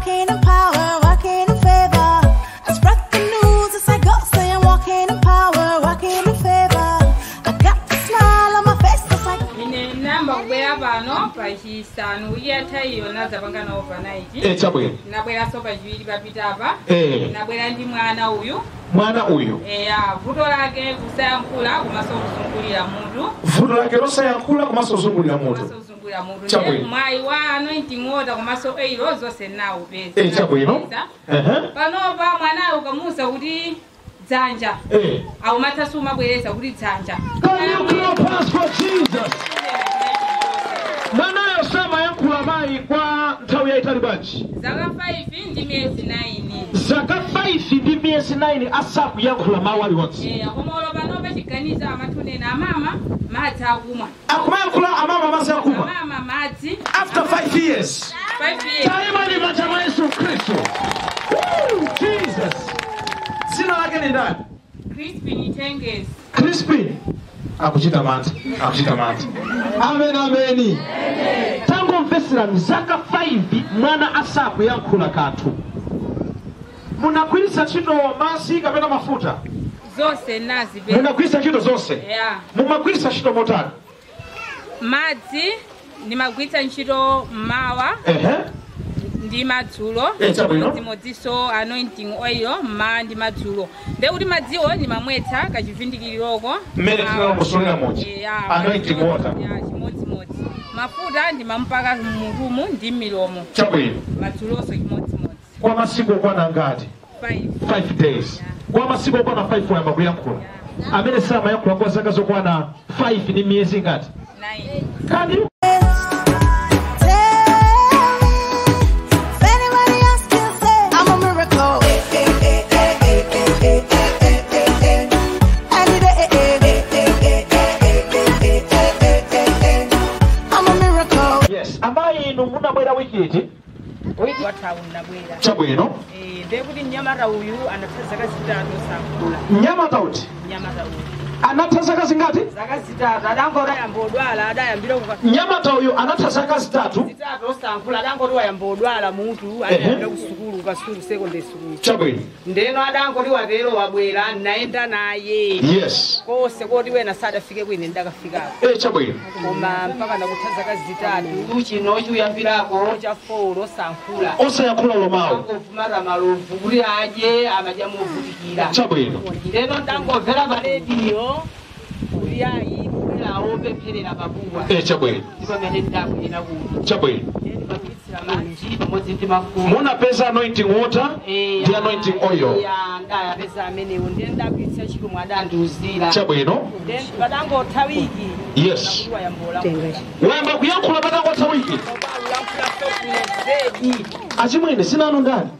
walking in power, walking in favor. I spread the news as I go, say I'm walking in power, walking in favor. I got the smile on my face, it's like. ine namba kubwera pano pachisanu iyatha iyo nazapanga na overnight Eh, chabwino nabweranso pachiwiri papitapa Eh. nabwera ndi mwana uyu mwana uyu eya vuto lake kusayankhula komanso kuzungulira mutu vuto lake losayankhula komanso kuzungulira mutu komanso kuzungulira mutu Chabwino. Ndiye mwayi wa anointing water komanso eiro zonse nawo peza Eh, chabwino Ehe. panopa mwanayo ukamuwuza kuti dzanja Eh. aumathaso umabwereza kuti dzanja Can you clap hands for Jesus? mwanayo samayankhula mayi kwa nthawi yayitali bwanji zaka 5 ndi miyezi 9 zaka 5 ndi miyezi 9 asakuyankhula mawu aliwonse Eh, akomolo panopa chiganizo amathunena amama madzi akumwa akumayankhula amama madzi akumwa amama madzi after 5 years 5 years taima ni manja mwa yesu khristu Woo, jesus dzina lake ni ndani crispin tenges crispin akuchita mantha akuchita mantha amen ameni tangomveserani zaka 5 mwana asakuyankhula kanthu munagwiritsa ntchito madzi kapena mafuta zonse nazi pe munagwiritsa ntchito zonse ya mumagwiritsa ntchito motani madzi ndimagwiritsa ntchito mmawa ehe ndi madzulo Eh, chabwino. chimodzimodzinso anointing oil mmawa ndi madzulo nde kuti madziwo ndimamwetsa kachivindikiroko mmene tinalomusolera muchi Eh, ya, anointing water ya, chimodzimodzi mafuta ndimampaka mmutumu ndi milomo chabwino madzulonso chimodzimodzi kwa masiku okwana ngati 5 5 days kwa masiku okwana 5 wayamba kuyankhula amene samayankhula kwa zaka zokwana 5 ndi miyezi ngati 9 Can you Tell me if anybody else can say I'm a miracle. And I'm a miracle. yes amayi inu munabwera wikiti wiki wathawu nabwera chabwino Eh, nde kuti mnyamata uyu anatha zaka zitatu osankhula mnyamata uti mnyamata uyu anatha zaka zingati zaka zitatu adangoti wayamba odwala adayambira kuka mnyamata uyu anatha zaka zitatu zitatu osankhula adangoti wayamba odwala mutu adayambira ku sukulu kasukulu secondary school chabwino ndeno adangoti watero wabwera nayenda naye yes kose koti wena sadafike kwine ndakafikako eh chabwino koma mpaka ndakutha zaka zitatu chino chiyambirako cha folo osankhula osayankhula lomawo angovumata malovu kuti adye amadya movutikira chabwino ndeno ndangomvera pa rediyo kuti ayi kubwerawo pempherera pabuwa eh chabwino ndipo pamene ndabwera kuno chabwino ndimagwiritsira madzi pamodzi ndi mafuta munapeza anointing water ndi anointing oil ndayapeza amenewo ndiye ndagwiritsa ntchito mwadandiuzira chabwino then patangotha wiki Yes. wayambola wayamba kuyankhula patangotha wiki zedi achimwene sinanu ndani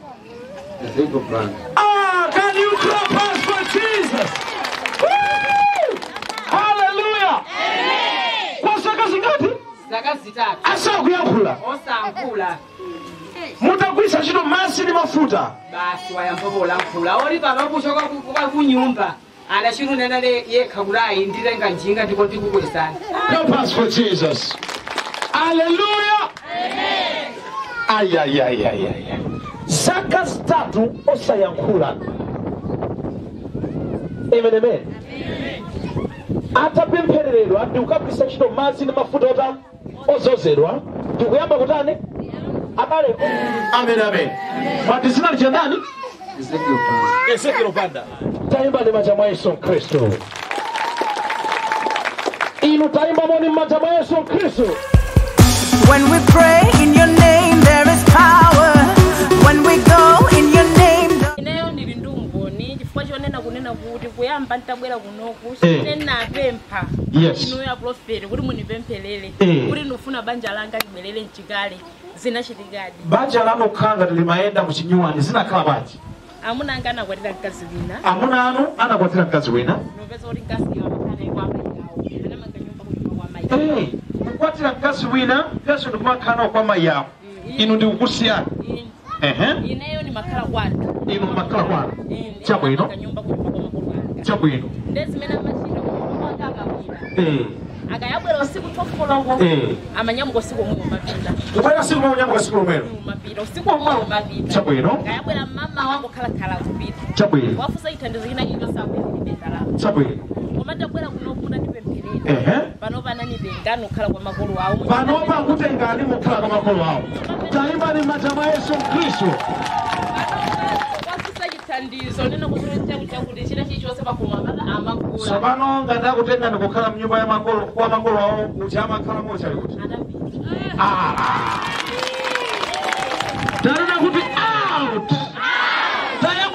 Ah, can you clap hands for Jesus? Woo! Hallelujah! Kwa zaka zingati? zaka zitatu Asakuyankhula. osankhula Mutagwiritsa ntchito madzi ndi mafuta. basi wayambola nkhula oli pano kuchoka kunyumba anachitunena yekha kuti ayi nditenga njinga ndiko ndikukwezani Clap hands for Jesus. Hallelujah! Ay, ay, ay, ay, ay. ay. Zaka zitatu osayankhula. Amen, amen. atapemphereredwa ndikukagwiritsa ntchito madzi ndi mafuta ota ozozedwa ndikuyamba kutani abale amen amen pati zina lichandani ezekiel panda tayimba ndi manja mwa yesu khristu inu tayimba moni m'manja mwa yesu khristu When we pray in your name, there is power. When we go in your name, ineyo ndili ndi umboni chifukwa chonena kunena kuti kuyamba ntabwera kunoku Eh. ine napempha Yes. inuyo ya profeti kuti munipempherere Eh. kuti ndifuna banja langa libwerere mchikale zinachitikadi banja lanu khanga limayenda muchinyuwani zinakhala bwanji amuna anga anakwatira mkazi wina amuna anu anakwatira mkazi wina nopeza kuti mkazi wamakhala kwa amayi awo anamanga nyumba kunyumba kwa amayi Eh, kukwatira mkazi wina mkazi ndikumakhala kwa mayi yako inu ndikukusiyana ehe ineyo ndimakhala kwanu inu makhala kwanu chabwino nyumba kunyumba kwa makolo anga chabwino ndezimene amachita kunyumba kwanga akawira Eh, akayabwera usiku tofoloko Eh. amanyamuka usiku omwe umapita kubwera siku maunyamuka siku lomwero umapita usiku omwe umapita Chabwino. akayabwera mama wangu khalakhala kupita chabwino wafusa chithandizo china chilichonse akuyezilibe ndalama chabwino koma tabwera kuno kuna ndipempherera ehe pano pananipenga nokhala kwa makolo awo panopa kutengani mukhala kwa makolo awo taimbani m'manja mwa yesu khristu wafusa chithandizo nena kuzoletea chakuti china chilichonse pakumwa mpaka amakula tsopano ngati akutengani kukhala mnyumba ya makolo kwa makolo awo kuti amakhala mochali kuti anapita tanena kuti out taya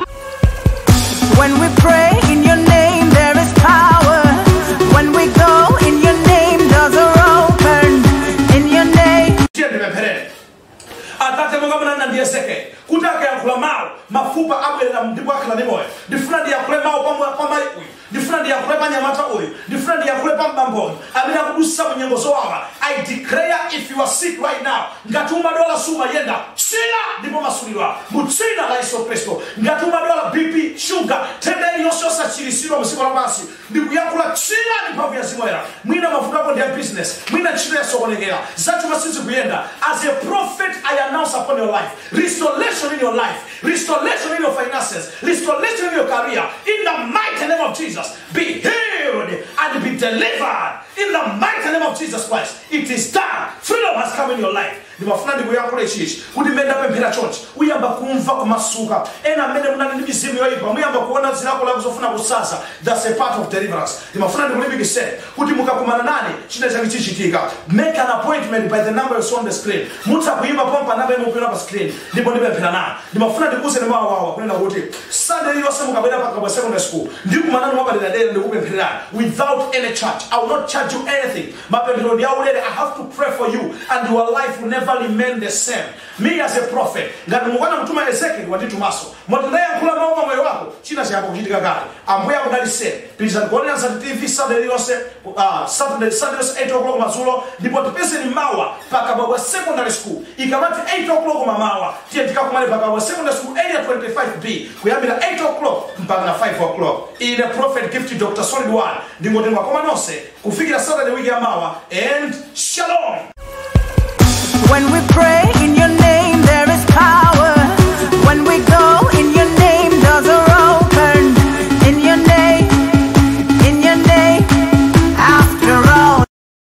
When we pray in your name, there is power. When we go in your name, doors are open. In your name. tiye ndipempherere atate monga munanena ndiyeseke kuti akayankhula mawu mafupa abwerera ndipo akhala ndi moyo ndifuna ndiyankhule mawu pa mwa- pa mayi uyu ndifuna ndiyankhule pa nyamata uyu ndifuna ndiyankhule pa mbamboyo amene akudusa mu nyengo zowawa i declare if you are sick right now ngati umadwala sumayenda chira ndipo masulidwa mu dzina la yesu khristu ngati umadwala bp shuga tenda iliyonse yosachiritsidwa mu dziko lapansi ndikuyankhula chira ndi mphamvu ya zimoyera mwina mavuto ako ndi ya business mwina ntchito yasokonekera zachuma sizikuyenda as a prophet i announce upon your life restoration in your life restoration in your finances restoration in your career in the mighty name of jesus be healed and be delivered in the mighty name of jesus christ it is done freedom has come in your life ndimafuna ndikuyankhula ichichi kuti mmene ndapemphera chonchi uyamba kumva kumasuka ena mmene munali ndi mizimu yoyipa muyamba kuona zilakolako zofuna kusasa that's a part of deliverance ndimafuna ndikulimbikitseni kuti mukakumana nane china chake chichitika make an appointment by the number you saw on the screen mutha kuimba pompa namba imwe upira pa screen ndipo ndipemphera nane ndimafuna ndikuwuzeni mawawawa kunena kuti sunday iliyonse mukabwera pakabwa secondary school ndikumanani mwapaderadera ndikupemphererani without any charge i will not charge you anything mapemphero ndi aulere i have to pray for you and your life will never remain the same me as a prophet ngati mukwana mtuma ezekiel wanditumaso moti ndayankhula mawu pa moyo wako china chiyamba kuchitika kale ambuye akudaliseni pitizani kuonera nsati tv sunday iliyonse uh, saturday sunday iliyonse 8 o'clock madzulo ndipo tipezeni mawa pakabwabwa secondary school ikamati 8 o'clock mamawa tiye tikakumane pakabwa secondary school area 25b kuyambira 8 o'clock mpaka na 5 o'clock ine prophet gift dr solid one ndingotengwa koma nonse kufikira saturday wiki ya mawa and shalom When we pray in your